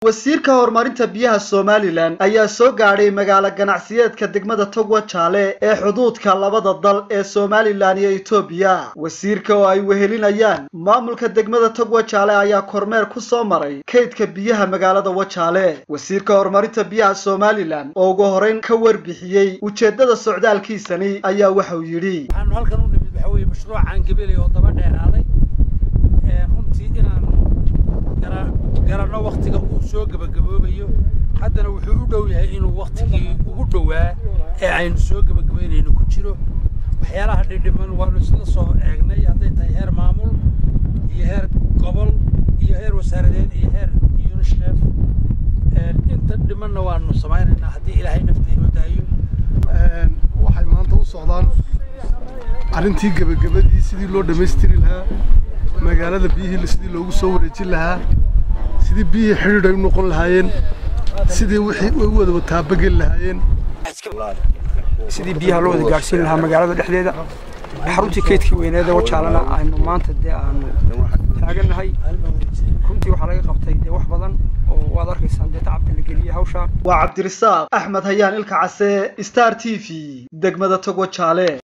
wasiirka horumarinta biyaha somalilan ayaa soo gaadhay magaalo ganacsiyeedka degmada togwa jaale ee xuduudka labada dal ee somalilan iyo etoobiya wasiirka oo ay wehelinayaan maamulka degmada togwa jaale ayaa kormeer ku soo maray kaydka biyaha magaalada wajaale wasiirka horumarinta biyaha somalilan oo ugu horeyn ka warbixiyey ujeeddada socdaalkiisani ayaa waxauu yidhi waxaanu halkan u nimid waxa weeye mashruucaan gabilay oo daba dheeraaday runtii inaanu garanno waktiga uu soo gebagaboobayo haddana wuxuu u dhow yahay inuu waktigii ugu dhowaa ee aynu soo gebagabaynayno ku jiro waxyaalaha dhidhiman waanu isla soo eegnay hadday tahay heer maamul iyo heer gobol iyo heer wasaaradeed iyo heer unisheef inta dhimanna waanu samaynaynaa haddii ilaahay nafta inoo daayo waxay maanta u socdaan arrintii gebagabadii sidii loo dhammaystiri lahaa magaalada biyihii sidii loogu soo wareejin lahaa sidii biyihii xidhiidh ay u noqon lahaayeen sidii wixii u wada wataabageli lahaayeen sidii biyaha loo wada gaadhsiin lahaa magaalada dhexdeeda xaruntii kaydkii weyneeda wajaalana aynu maanta dee aanu taagannahay runtii waxaa laga qabtay dee wax badan oo waad arkaysaan dee tacabka la geliyey hawshaan waa cabdirisaaq axmed hayaan ilka case star t v degmada togwa jaale